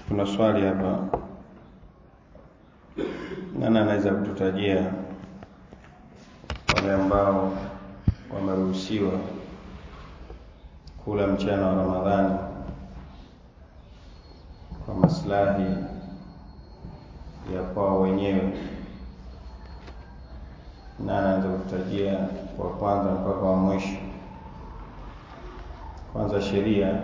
Kuna swali hapa, nani anaweza kututajia wale ambao wameruhusiwa kula mchana wa Ramadhani kwa maslahi ya kwao wenyewe? Nani anaweza kututajia kwa kwanza mpaka wa mwisho? Kwanza, sheria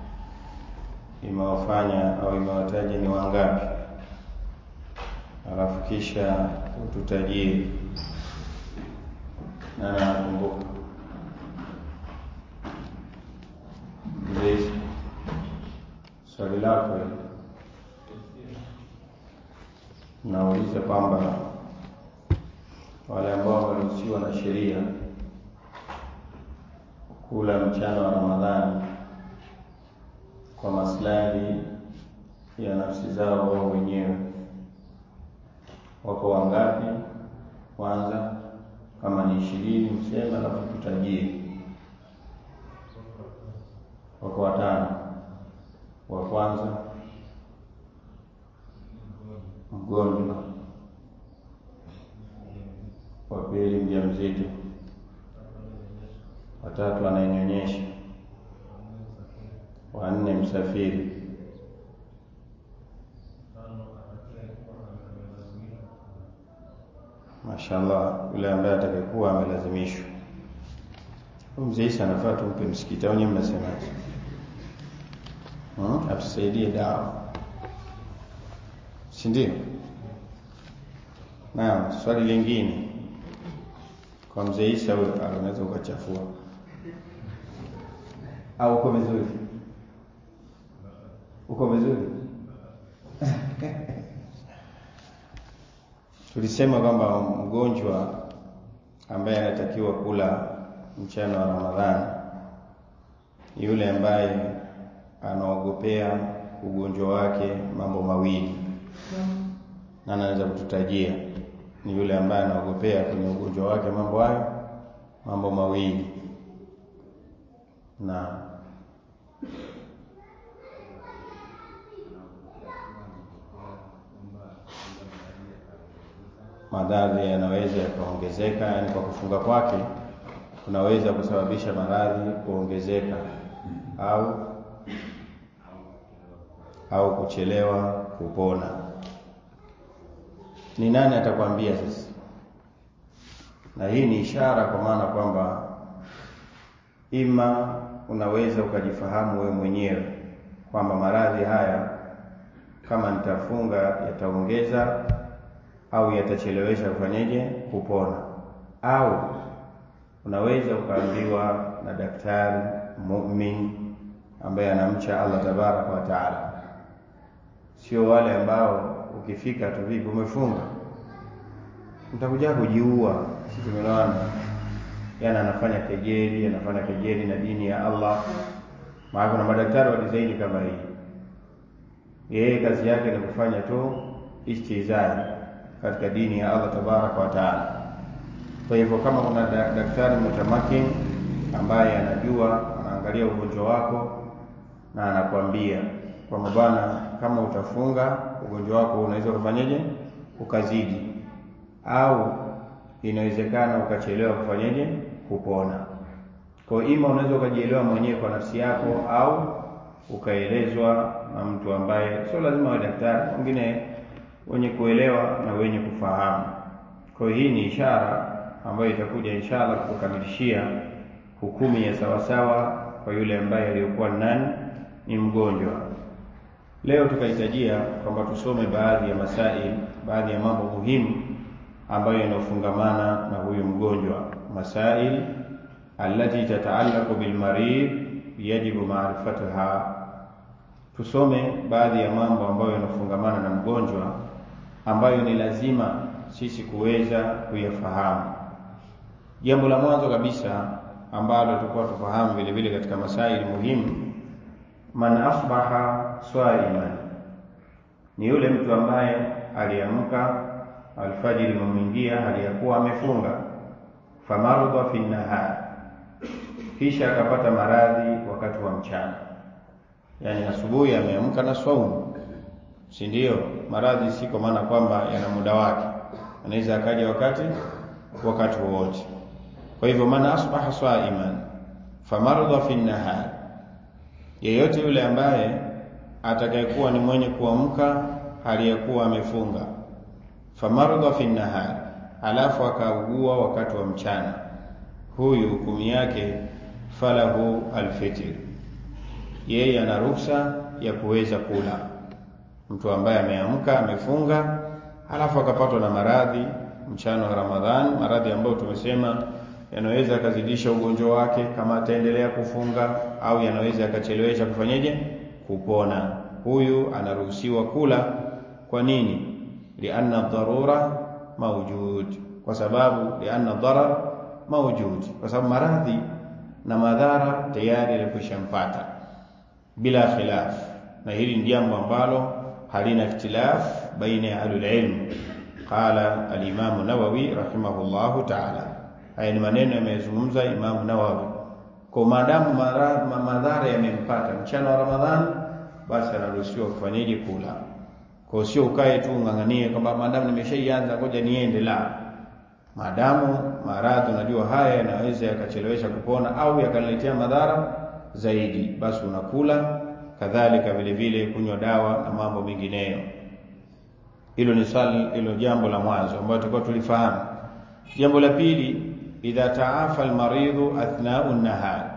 imewafanya au imewataja ni wangapi, alafu kisha ututajie nani anakumbuka. Mzee, swali lako nauliza kwamba wale ambao wameruhusiwa na sheria kula mchana wa Ramadhani kwa maslahi ya nafsi zao wao wenyewe wako wangapi? Kwanza kama ni ishirini mseme, alafu tutajie. Wako watano. Wa kwanza mgonjwa, wa pili mjamzito, watatu anayenyonyesha wa nne msafiri, mashaallah, yule ambaye atakayekuwa amelazimishwa. Mzee Isa anafaa tumpe msikiti, au nyinyi mnasemaje? Hmm? Atusaidie dawa, si ndio? Naam, swali lingine kwa mzee Isa, huyo unaweza ukachafua au uko vizuri? Uko vizuri? Tulisema kwamba mgonjwa ambaye anatakiwa kula mchana wa Ramadhani yule ambaye anaogopea ugonjwa wake mambo mawili, na anaweza kututajia ni yule ambaye anaogopea kwenye ugonjwa wake mambo hayo mambo mawili na maradhi yanaweza yakaongezeka, yaani kwa kufunga kwake kunaweza kusababisha maradhi kuongezeka au au kuchelewa kupona. Ni nani atakwambia sasa? Na hii ni ishara kwa maana kwamba ima unaweza ukajifahamu wewe mwenyewe kwamba maradhi haya kama nitafunga yataongeza au yatachelewesha kufanyeje kupona, au unaweza ukaambiwa na daktari mumin ambaye anamcha Allah tabaraka wa taala, sio wale ambao ukifika tu vipi, umefunga mtakuja kujiua. Si tumeelewana? Yani anafanya kejeli, anafanya kejeli na dini ya Allah. Maana kuna madaktari wa dizaini kama hii, yeye kazi yake ni kufanya tu istizai katika dini ya Allah tabaraka wa taala. Kwa hivyo kama kuna daktari mutamakin ambaye anajua, anaangalia ugonjwa wako na anakwambia kwamba bwana, kama utafunga ugonjwa wako unaweza kufanyeje ukazidi, au inawezekana ukachelewa kufanyeje kupona. Kwa hiyo ima unaweza ukajielewa mwenyewe kwa nafsi yako, au ukaelezwa na mtu ambaye sio lazima awe daktari, wengine wenye kuelewa na wenye kufahamu. Kwa hiyo hii ni ishara ambayo itakuja inshallah kukamilishia hukumu ya sawasawa kwa yule ambaye aliyokuwa nani ni mgonjwa. Leo tukahitajia kwamba tusome baadhi ya masail, baadhi ya mambo muhimu ambayo yanayofungamana na huyu mgonjwa, masail allati tataallaqu bilmarid yajibu maarifatuha. Tusome baadhi ya mambo ambayo yanafungamana na mgonjwa ambayo ni lazima sisi kuweza kuyafahamu. Jambo la mwanzo kabisa ambalo tulikuwa tufahamu vile vile katika masaili muhimu, man asbaha swaiman, ni yule mtu ambaye aliamka alfajiri imemwingia hali ya kuwa amefunga, famarudha fi nahar, kisha akapata maradhi wakati wa mchana, yaani asubuhi ameamka na swaumu si ndio? Maradhi si kwa maana kwamba yana muda wake, anaweza akaja wakati wakati wowote. Kwa hivyo, man asbaha saiman famarudha fi nahar, yeyote yule ambaye atakayekuwa ni mwenye kuamka hali ya kuwa amefunga, famarudha fi nahar, alafu akaugua wakati wa mchana, huyu hukumu yake falahu alfitr, yeye ana ruksa ya kuweza kula. Mtu ambaye ameamka amefunga, alafu akapatwa na maradhi mchana wa Ramadhani, maradhi ambayo tumesema yanaweza yakazidisha ugonjwa wake kama ataendelea kufunga, au yanaweza yakachelewesha kufanyeje kupona. Huyu anaruhusiwa kula. Kwa nini? lianna dharura mawjud, kwa sababu lianna dharar mawjud, kwa sababu maradhi na madhara tayari yalikwishampata bila khilaf, na hili ni jambo ambalo halina ikhtilaf baina ya ahlul ilm. Qala alimamu Nawawi rahimahullahu taala, haya ni maneno yamezungumza Imamu Nawawi. Kwa maadamu madhara yamempata mchana wa Ramadhani, basi anaruhusiwa kufanyaje? Kula. Kwa sio ukae tu ung'ang'anie kwamba maadamu nimeshaianza ngoja niende, la maadamu maradhi unajua haya yanaweza yakachelewesha kupona au yakaniletea madhara zaidi, basi unakula. Kadhalika vile vile kunywa dawa na mambo mengineyo. Hilo ni swali, hilo jambo la mwanzo ambayo tulikuwa tulifahamu. Jambo la pili, idha taafa almaridhu athnau nahar,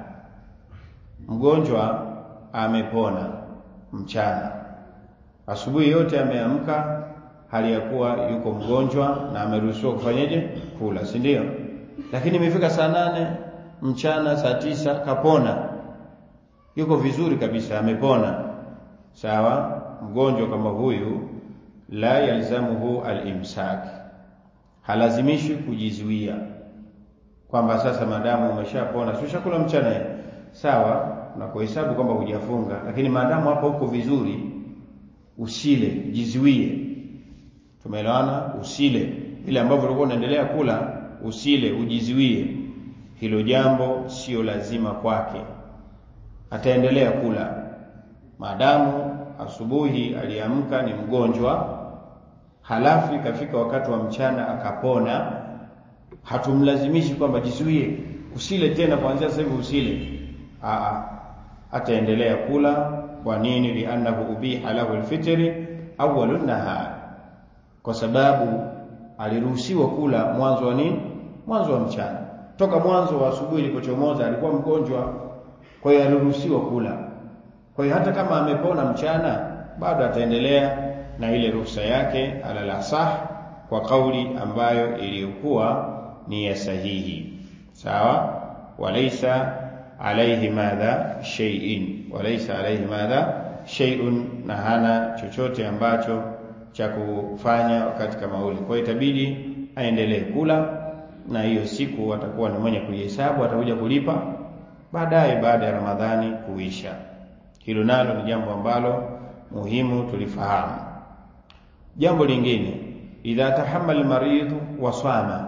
mgonjwa amepona mchana, asubuhi yote ameamka hali ya kuwa yuko mgonjwa na ameruhusiwa kufanyaje? Kula, si ndio? Lakini imefika saa nane mchana, saa tisa kapona, yuko vizuri kabisa, amepona. Sawa, mgonjwa kama huyu la yalzamuhu alimsak, halazimishwi kujizuia kwamba sasa maadamu umeshapona, si ushakula mchana, sawa, na kuhesabu kwamba hujafunga, lakini maadamu hapo uko vizuri, usile, jizuie Tumeelewana? Usile vile ambavyo ulikuwa unaendelea kula, usile, ujiziwie. Hilo jambo sio lazima kwake, ataendelea kula maadamu asubuhi aliamka ni mgonjwa, halafu ikafika wakati wa mchana akapona. Hatumlazimishi kwamba jizuie, usile tena kuanzia sasa hivi usile. Aa, ataendelea kula. Kwa nini? liannahu ubiha lahu alfitri awwalu nahar kwa sababu aliruhusiwa kula mwanzo wa nini? Mwanzo wa mchana. Toka mwanzo wa asubuhi ilipochomoza alikuwa mgonjwa, kwa hiyo aliruhusiwa kula. Kwa hiyo hata kama amepona mchana, bado ataendelea na ile ruhusa yake, alal asah, kwa kauli ambayo iliyokuwa ni ya sahihi. Sawa, walaysa alayhi madha shay'in, walaysa alayhi madha shay'un, na hana chochote ambacho cha kufanya wakati kama ule. Kwa hiyo itabidi aendelee kula, na hiyo siku atakuwa ni mwenye kuihesabu, atakuja kulipa baadaye baada ya Ramadhani kuisha. Hilo nalo ni jambo ambalo muhimu tulifahamu. Jambo lingine, idha tahammala maridhu wa swama,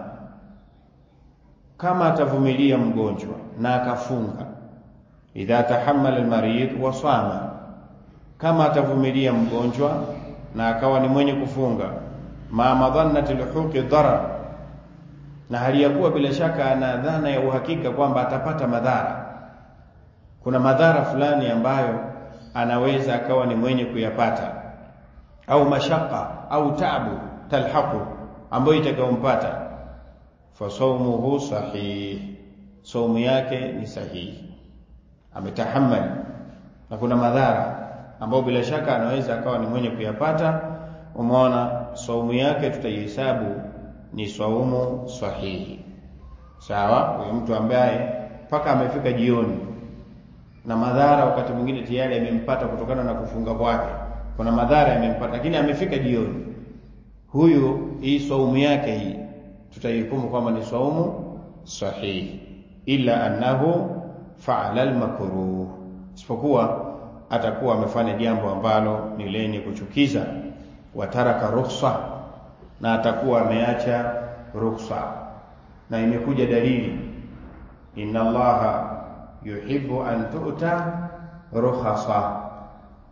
kama atavumilia mgonjwa na akafunga. Idha tahammala almaridhu wa swama, kama atavumilia mgonjwa na akawa ni mwenye kufunga, ma madhannati luhuqi dharar, na hali ya kuwa bila shaka ana dhana ya uhakika kwamba atapata madhara. Kuna madhara fulani ambayo anaweza akawa ni mwenye kuyapata, au mashaka au tabu talhaqu, ambayo itakayompata. Fa saumuhu sahih, saumu yake ni sahihi, ametahammali na kuna madhara ambao bila shaka anaweza akawa ni mwenye kuyapata. Umeona, saumu yake tutaihesabu ni saumu sahihi. Sawa, huyo mtu ambaye mpaka amefika jioni na madhara wakati mwingine tayari yamempata kutokana na kufunga kwake, kuna madhara yamempata, lakini amefika jioni, huyu hii saumu yake hii tutaihukumu kwamba ni saumu sahihi, illa annahu faala almakruh, isipokuwa atakuwa amefanya jambo ambalo ni lenye kuchukiza, wataraka rukhsa, na atakuwa ameacha rukhsa. Na imekuja dalili, inna Allaha yuhibbu an tu'ta rukhasa,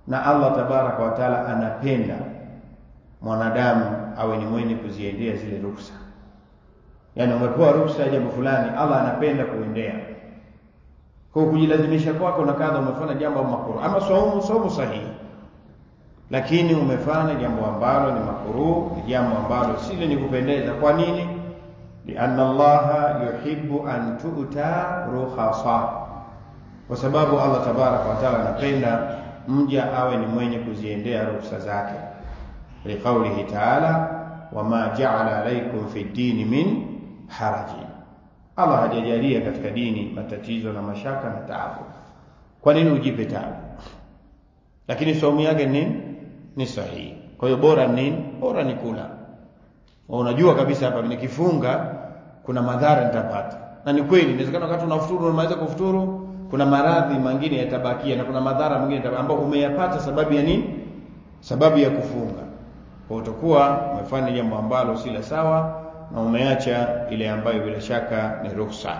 na Allah tabaraka wa taala anapenda mwanadamu awe ni mwenye kuziendea zile ruksa. Yaani umepewa ruksa ya jambo fulani, Allah anapenda kuendea. Kwa kujilazimisha kwako na kadha, umefanya jambo makruh ama saumu, saumu sahihi, lakini umefanya jambo ambalo ni makruh, ni jambo ambalo si lenye kupendeza. Kwa nini? lianna Allaha yuhibbu an tu'ta rukhasa, kwa sababu Allah tabaraka wa taala anapenda mja awe ni mwenye kuziendea ruksa zake liqaulihi taala wama jaala alaikum fi dini min haraji, Allah hajajalia katika dini matatizo na mashaka na taabu. Kwa nini ujipe taabu? Lakini saumu yake ni ni sahihi. Kwa hiyo bora nini? Bora ni kula. Unajua kabisa hapa nikifunga kuna madhara nitapata, na ni kweli. Inawezekana wakati unafuturu unamaliza kufuturu, kuna maradhi mengine yatabakia na kuna madhara mengine ambayo umeyapata sababu ya nini? Sababu ya kufunga kwa utakuwa umefanya jambo ambalo si la sawa na umeacha ile ambayo bila shaka ni ruhusa.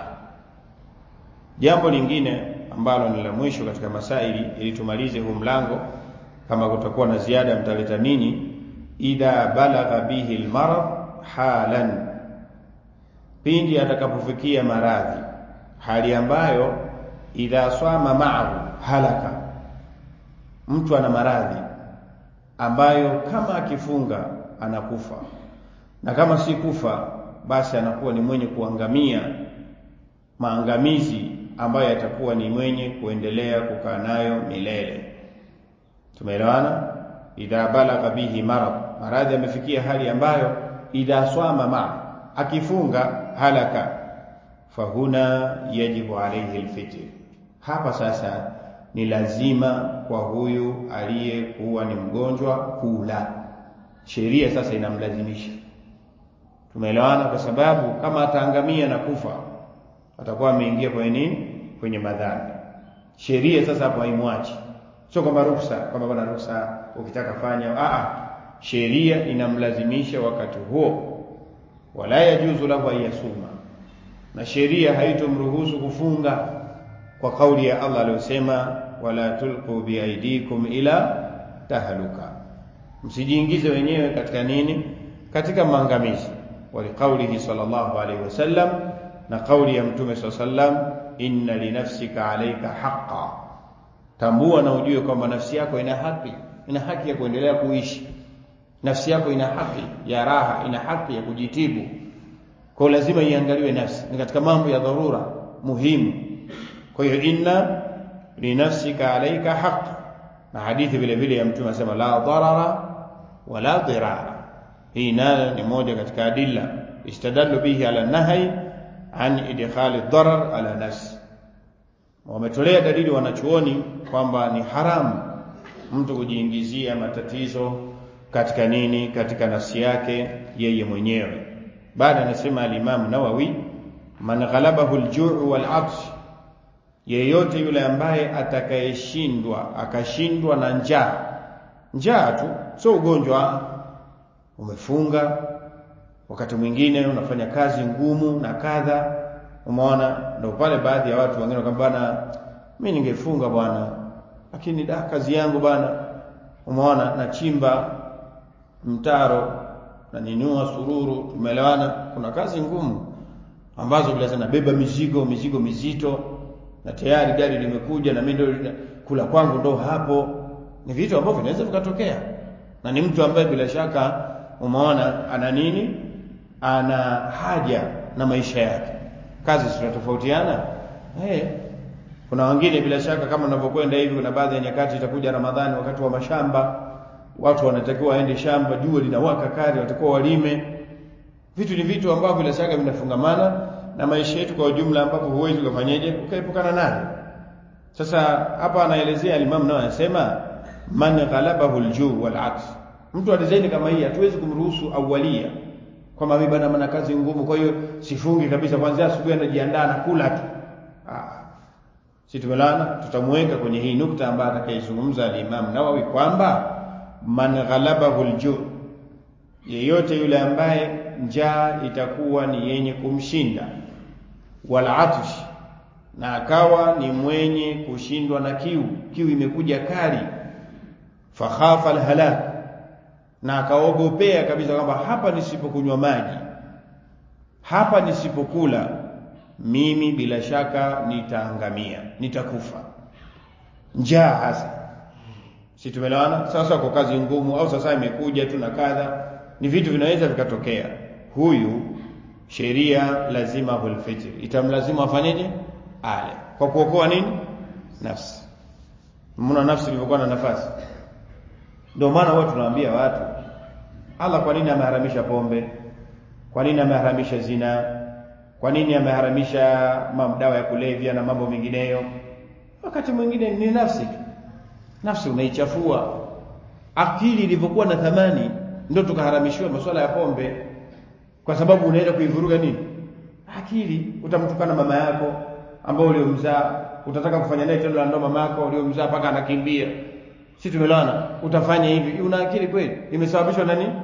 Jambo lingine ambalo ni la mwisho katika masaili, ili tumalize huu mlango, kama kutakuwa na ziada mtaleta nini, idha balagha bihi almarad halan, pindi atakapofikia maradhi, hali ambayo idha swama ma'ahu halaka, mtu ana maradhi ambayo kama akifunga anakufa na kama si kufa basi anakuwa ni mwenye kuangamia maangamizi ambayo yatakuwa ni mwenye kuendelea kukaa nayo milele. Tumeelewana? idha balagha bihi marad, maradhi amefikia hali ambayo idha swama ma, akifunga halaka, fahuna yajibu alayhi alfitr. Hapa sasa ni lazima kwa huyu aliyekuwa ni mgonjwa kula. Sheria sasa inamlazimisha. Tumeelewana? Kwa sababu kama ataangamia na kufa atakuwa ameingia kwenye nini? Kwenye madhambi. Sheria sasa hapo haimwachi, sio kwamba ruksa, kwamba bwana ruksa ukitaka fanya. Aa, sheria inamlazimisha wakati huo, wala yajuzu lahu ayasuma, na sheria haitomruhusu kufunga kwa kauli ya Allah aliyosema, wala tulqu biaidikum ila tahluka, msijiingize wenyewe katika nini? Katika maangamizi. Waliqaulihi sallallahu alaihi wasallam, na kauli ya Mtume saa sallam, inna linafsika alaika haqa, tambua na ujue kwamba nafsi yako ina haki, ina haki ya kuendelea kuishi. Nafsi yako ina haki ya raha, ina haki ya kujitibu. Kwa lazima iangaliwe nafsi, ni katika mambo ya dharura muhimu. Kwa hiyo inna linafsika alaika haq, na hadithi vile vile ya Mtume anasema la dharara wala dhirara. Hii nayo ni moja katika adilla istadallu bihi ala nahyi an idkhali dharar ala nafsi. Wametolea dalili wanachuoni kwamba ni haramu mtu kujiingizia matatizo katika nini, katika nafsi yake yeye mwenyewe. Baada anasema alimamu Nawawi, man ghalabahu aljuu wal atsh yeyote yule ambaye atakayeshindwa akashindwa na njaa, njaa tu, sio ugonjwa. Umefunga, wakati mwingine unafanya kazi ngumu na kadha, umeona. Ndio pale baadhi ya watu wengine kwamba bwana, mimi ningefunga bwana, lakini da kazi yangu bwana, umeona, nachimba mtaro na nyanyua sururu, tumeelewana. Kuna kazi ngumu ambazo bila zinabeba mizigo mizigo mizito na tayari gari limekuja na mimi ndio kula kwangu ndo hapo. Ni vitu ambavyo vinaweza vikatokea, na ni mtu ambaye bila shaka umeona ana nini, ana haja na maisha yake. Kazi zinatofautiana hey. Kuna wengine bila shaka kama unavyokwenda hivi, kuna baadhi ya nyakati itakuja Ramadhani, wakati wa mashamba, watu wanatakiwa waende shamba, jua linawaka kali, watakuwa walime. Vitu ni vitu ambavyo bila shaka vinafungamana na maisha yetu kwa ujumla, ambapo huwezi ukafanyeje ukaepukana nayo. Sasa hapa anaelezea alimamu nao anasema man ghalabahu aljuu wal aks, mtu alizaini kama hii hatuwezi kumruhusu awalia kwamba mimi bana mana kazi ngumu, kwa hiyo sifungi kabisa, kwanza asubuhi anajiandaa na kula tu. Ah, si tumelana, tutamweka kwenye hii nukta ambayo atakayezungumza alimamu Nawawi kwamba man ghalabahu aljuu, yeyote yule ambaye njaa itakuwa ni yenye kumshinda wal atsh, na akawa ni mwenye kushindwa na kiu, kiu imekuja kali, fakhafa alhalak na akaogopea kabisa kwamba hapa nisipokunywa maji hapa nisipokula mimi bila shaka nitaangamia nitakufa njaa hasa si tumeelewana sasa kwa kazi ngumu au sasa imekuja tu na kadha ni vitu vinaweza vikatokea huyu sheria lazima hulfitr itamlazimu afanyeje ale kwa kuokoa nini nafsi mna nafsi ilivyokuwa na nafasi ndio maana huwa tunawaambia watu Allah kwa nini ameharamisha pombe kwa nini ameharamisha zina kwa nini ameharamisha dawa ya kulevya na mambo mengineyo wakati mwingine ni nafsi tu nafsi unaichafua akili ilivyokuwa na thamani ndio tukaharamishiwa masuala ya pombe kwa sababu unaenda kuivuruga nini akili utamtukana mama yako ambao uliomzaa utataka kufanya naye tendo la ndoa mama yako uliomzaa mpaka anakimbia si tumelana utafanya hivi una akili kweli imesababishwa na nini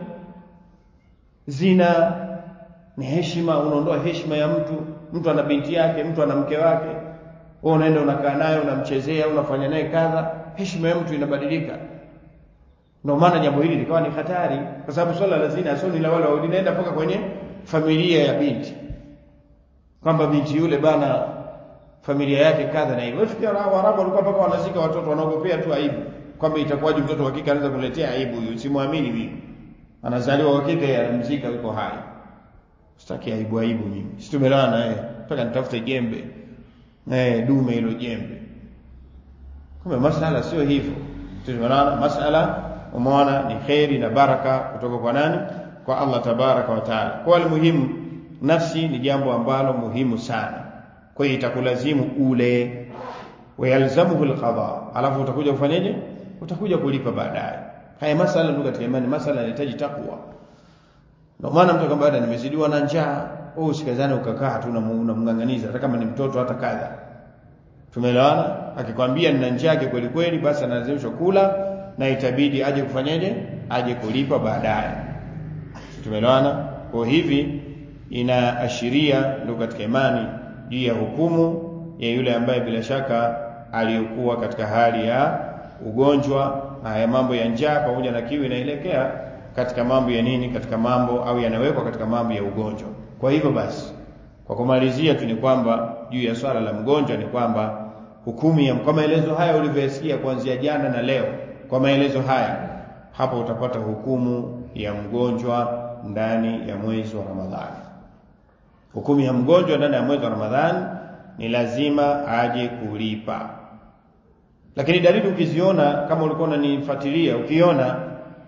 zina ni heshima unaondoa heshima ya mtu mtu ana binti yake mtu ana mke wake wewe unaenda unakaa naye unamchezea unafanya naye kadha heshima ya mtu inabadilika ndio maana jambo hili likawa ni hatari kwa sababu swala la zina sio ni la wale linaenda mpaka kwenye familia ya binti kwamba binti yule bana familia yake kadha na hivyo wafikia Waarabu walikuwa mpaka wanazika watoto wanaogopea tu aibu kwamba itakuwaje mtoto wa kike anaweza kuletea aibu huyu simwamini mimi anazaliwa wa kike anamzika yuko hai sitaki aibu aibu mimi si tumelala naye mpaka nitafute jembe eh dume hilo jembe kumbe masala sio hivyo tumeona masala umeona ni khairi na baraka kutoka kwa nani kwa Allah tabaraka wa taala kwa muhimu nafsi ni jambo ambalo muhimu sana kwa hiyo itakulazimu ule wayalzamuhu alqada alafu utakuja kufanyaje utakuja kulipa baadaye haya masala ndio katika imani masala yanahitaji takwa ndio maana mtu kama baada nimezidiwa na njaa wewe usikazane ukakaa tu unamng'ang'aniza hata kama ni mtoto hata kadha tumeelewana akikwambia nina njaa kweli kweli basi analazimishwa kula na itabidi aje kufanyaje aje kulipa baadaye tumeelewana kwa hivi inaashiria ndio katika imani juu ya hukumu ya yule ambaye bila shaka aliyokuwa katika hali ya ugonjwa haya mambo ya njaa pamoja na kiu inaelekea katika mambo ya nini katika mambo au yanawekwa katika mambo ya ugonjwa kwa hivyo basi kwa kumalizia tu ni kwamba juu ya swala la mgonjwa ni kwamba hukumu ya kwa maelezo haya ulivyoyasikia kuanzia jana na leo kwa maelezo haya hapo utapata hukumu ya mgonjwa ndani ya mwezi wa Ramadhani hukumu ya mgonjwa ndani ya mwezi wa Ramadhani ni lazima aje kulipa lakini dalili ukiziona kama ulikuwa unanifuatilia ukiona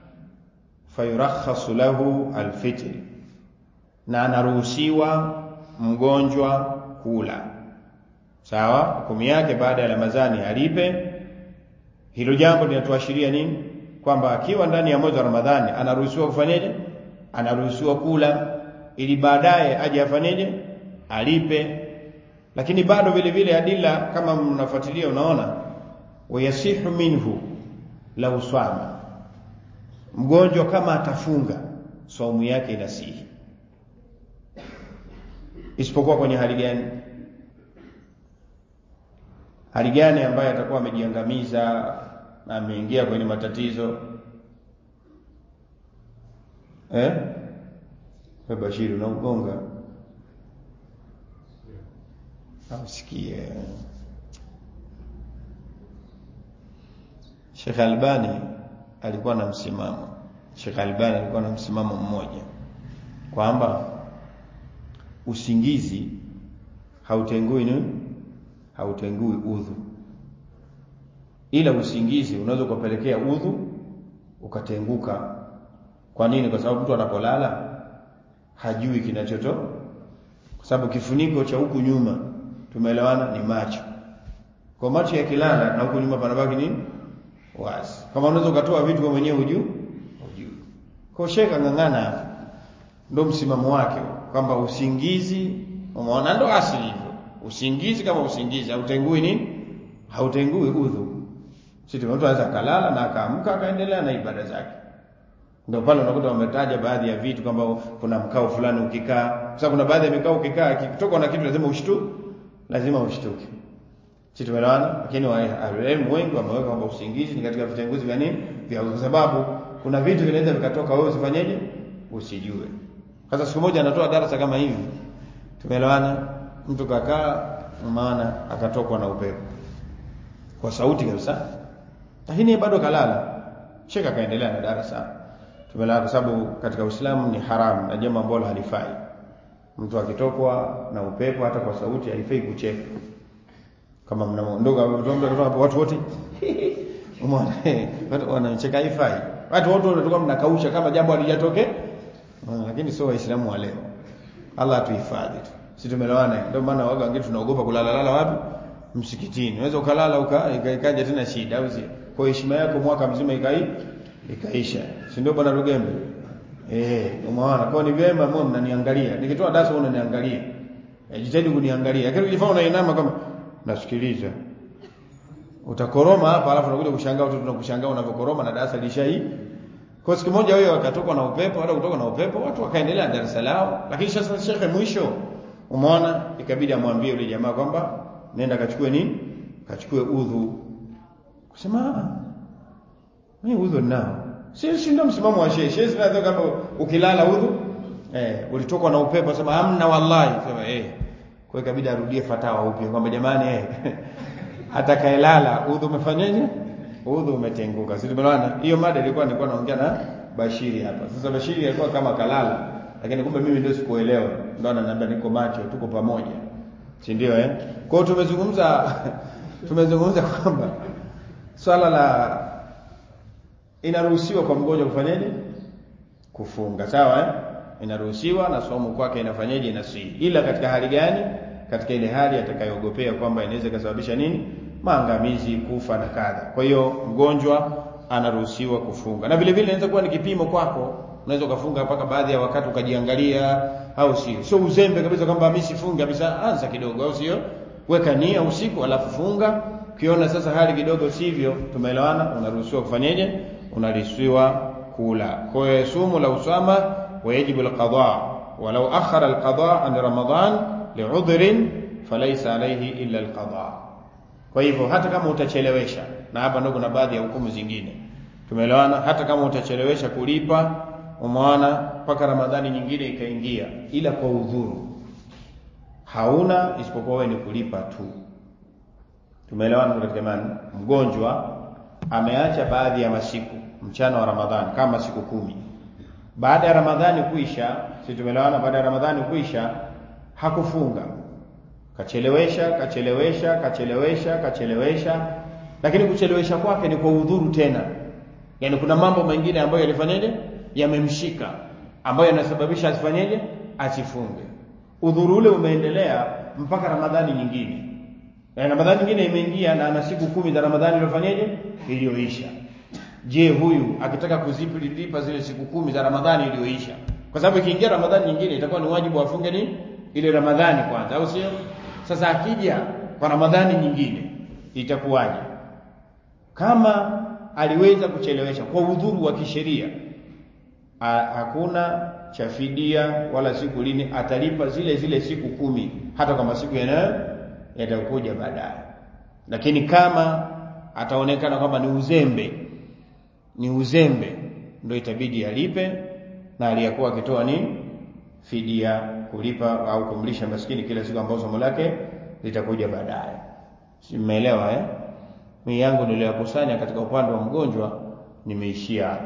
fayurakhasu lahu alfitr na anaruhusiwa mgonjwa kula sawa hukumu yake baada ya Ramadhani alipe hilo jambo linatuashiria nini kwamba akiwa ndani ya mwezi wa Ramadhani anaruhusiwa kufanyaje anaruhusiwa kula ili baadaye aje afanyeje alipe lakini bado vile vile adila kama mnafuatilia unaona wayasihu minhu la uswama mgonjwa kama atafunga saumu yake inasihi isipokuwa kwenye hali gani hali gani ambayo atakuwa amejiangamiza na ameingia kwenye matatizo eh Bashiri unaugonga amsikie Sheikh Albani alikuwa na msimamo Sheikh Albani alikuwa na msimamo mmoja kwamba usingizi hautengui nini hautengui udhu ila usingizi unaweza kupelekea udhu ukatenguka kwa nini kwa sababu mtu anapolala hajui kinachoto kwa sababu kifuniko cha huku nyuma tumeelewana ni macho kwa macho yakilala na huku nyuma panabaki nini wazi kama unaweza ukatoa vitu kwa mwenyewe hujui hujui kwa sheka ngangana hapo ndo msimamo wake kwamba usingizi umeona ndo asili hivyo usingizi kama usingizi hautengui nini hautengui udhu sisi mtu anaweza kalala na akaamka akaendelea na ibada zake ndio pale unakuta wametaja baadhi ya vitu kwamba kuna mkao fulani ukikaa sasa kuna baadhi ya mikao ukikaa kitoka na kitu lazima ushtu lazima ushtuke si tumeelewana lakini walimu wengi wameweka kwamba usingizi ni katika vitenguzi vya nini vya kwa sababu kuna vitu vinaweza vikatoka wewe usifanyeje usijue sasa siku moja anatoa darasa kama hivi tumeelewana mtu kakaa maana akatokwa na upepo kwa sauti kabisa lakini bado kalala sheka kaendelea na darasa tumelala kwa sababu katika Uislamu ni haramu na jambo ambalo halifai mtu akitokwa na upepo hata kwa sauti haifai kucheka kama mnaondoka watu wote umeona watu wanacheka haifai watu wote wanatoka mnakausha kama jambo halijatokea lakini sio waislamu wa leo Allah atuhifadhi tu sisi tumelewana ndio maana waga wengine tunaogopa kulala lala wapi msikitini unaweza ukalala uka ikaja tena shida au kwa heshima yako mwaka mzima ikai ikaisha si ndio bwana Rugembe eh umeona kwa ni vyema mbona mnaniangalia nikitoa darasa unaniangalia eh jitahidi kuniangalia lakini ukifanya unainama kama nasikiliza utakoroma hapa alafu unakuja kushangaa watu tunakushangaa unavyokoroma na darasa lishai kwa siku moja huyo akatoka na upepo hata kutoka na upepo watu wakaendelea na darasa lao lakini sasa shekhe mwisho umeona ikabidi amwambie yule jamaa kwamba nenda kachukue nini kachukue udhu kusema mimi udhu ninao si si ndio msimamo wa shehe shehe zinaweza kama ukilala udhu eh ulitoka na upepo sema hamna wallahi sema eh kwa ikabidi arudie fatawa upya kwamba jamani eh atakaelala udhu umefanyaje udhu umetenguka si tumeelewana hiyo mada ilikuwa nilikuwa naongea na Bashiri hapa sasa Bashiri alikuwa kama kalala lakini kumbe mimi ndio sikuelewa ndio ananiambia niko macho tuko pamoja si ndio eh kwa hiyo tumezungumza tumezungumza kwamba swala la inaruhusiwa kwa mgonjwa kufanyaje kufunga sawa eh inaruhusiwa na somo kwake inafanyaje inasii ila katika hali gani katika ile hali atakayogopea kwamba inaweza kusababisha nini maangamizi kufa na kadha kwa hiyo mgonjwa anaruhusiwa kufunga na vile vile inaweza kuwa ni kipimo kwako unaweza ukafunga mpaka baadhi ya wakati ukajiangalia au sio sio uzembe kabisa kwamba mimi sifungi kabisa anza kidogo au sio weka nia usiku alafu funga ukiona sasa hali kidogo sivyo tumeelewana unaruhusiwa kufanyeje unaruhusiwa kula kwa hiyo sumu la usama wajibu alqada walau akhara alqada an ramadan li'udhrin falaysa alayhi illa alqada kwa hivyo hata kama utachelewesha na hapa ndio kuna baadhi ya hukumu zingine tumeelewana hata kama utachelewesha kulipa umeona mpaka ramadhani nyingine ikaingia ila kwa udhuru hauna isipokuwa wewe ni kulipa tu tumeelewana katika imani mgonjwa ameacha baadhi ya masiku mchana wa ramadhani kama siku kumi baada ya ramadhani kuisha si tumeelewana baada ya ramadhani kuisha hakufunga kachelewesha kachelewesha kachelewesha kachelewesha lakini kuchelewesha kwake ni kwa udhuru tena yani kuna mambo mengine ambayo yalifanyaje yamemshika ambayo yanasababisha asifanyeje asifunge udhuru ule umeendelea mpaka ramadhani nyingine na ramadhani nyingine imeingia na ana siku kumi za ramadhani iliyofanyaje iliyoisha je huyu akitaka kuzilipa zile siku kumi za ramadhani iliyoisha kwa sababu ikiingia ramadhani nyingine itakuwa ni wajibu afunge nini ile ramadhani kwanza au sio sasa akija kwa ramadhani nyingine itakuwaje kama aliweza kuchelewesha kwa udhuru wa kisheria hakuna cha fidia wala siku lini atalipa zile zile siku kumi hata kama siku yanayo yatakuja baadaye lakini kama ataonekana kwamba ni uzembe ni uzembe ndio itabidi alipe na aliyakuwa akitoa nini fidia kulipa au kumlisha maskini kila siku ambayo somo lake litakuja baadaye si mmeelewa eh mimi yangu niliyokusanya katika upande wa mgonjwa nimeishia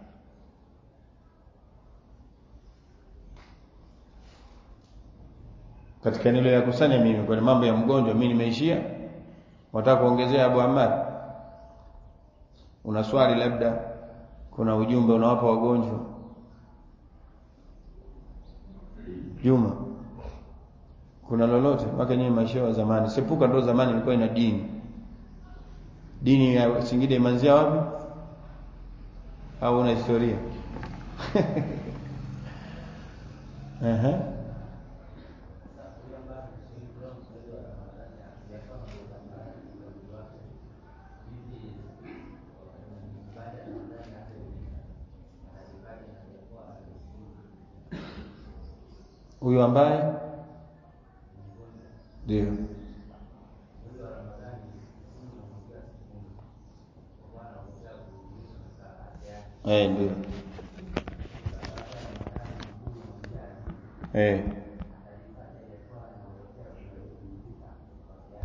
katika niliyokusanya mimi kwa mambo ya mgonjwa mimi nimeishia wataka kuongezea Abu Ahmad una swali labda kuna ujumbe unawapa wagonjwa Juma kuna lolote mpaka nyewe maisha ya zamani sepuka ndo zamani ilikuwa ina dini dini ya Singida imanzia wapi au una historia Aha. huyu ambaye ndio eh ndio eh